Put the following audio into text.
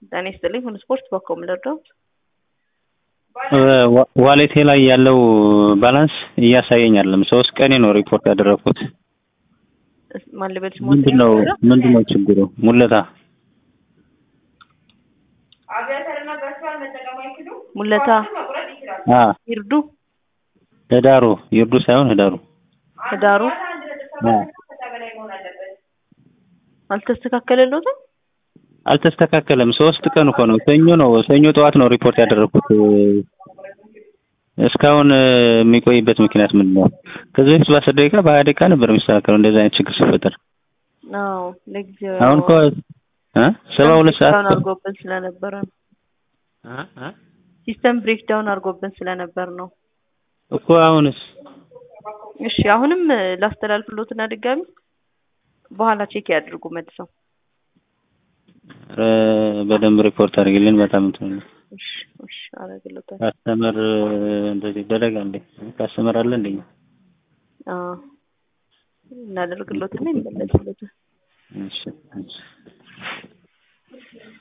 ጤና ይስጥልኝ ሁሉ ስፖርት በኮም ልርዳዎት? ዋሌቴ ላይ ያለው ባላንስ እያሳየኝ አይደለም። ሶስት ቀኔ ነው ሪፖርት ያደረኩት። ማን ልበል ስሞት? ምንድነው ምንድነው ችግሩ? ሙለታ ሙለታ አ ይርዱ ህዳሩ ይርዱ ሳይሆን ህዳሩ ህዳሩ አ አልተስተካከለለትም። አልተስተካከለም። ሶስት ቀን እኮ ነው። ሰኞ ነው ሰኞ ጠዋት ነው ሪፖርት ያደረኩት። እስካሁን የሚቆይበት ምክንያት ምንድን ነው? ከዚህ በፊት በአስር ደቂቃ በሀያ ደቂቃ ነበር የሚስተካከለው እንደዚህ አይነት ችግር ሲፈጠር። አዎ ለጊዜው አሁን እኮ እ ሰባ ሁለት ሰዓት ብሬክዳውን አድርጎብን ስለነበረ ነው። እ እ ሲስተም ብሬክዳውን አድርጎብን ስለነበር ነው። እኮ አሁንስ እሺ አሁንም ላስተላልፍሎትና ድጋሚ በኋላ ቼክ ያድርጉ መልሰው። ኧረ በደንብ ሪፖርት አድርግልን። በጣም እንትን ነው። እሺ እሺ አደርግልዎታለሁ። ካስተመር እንደዚህ ይደረጋል እንዴ? ካስተመር አለ እንዴ? አዎ እናደርግሎትና ይመለስሎታል። እሺ እሺ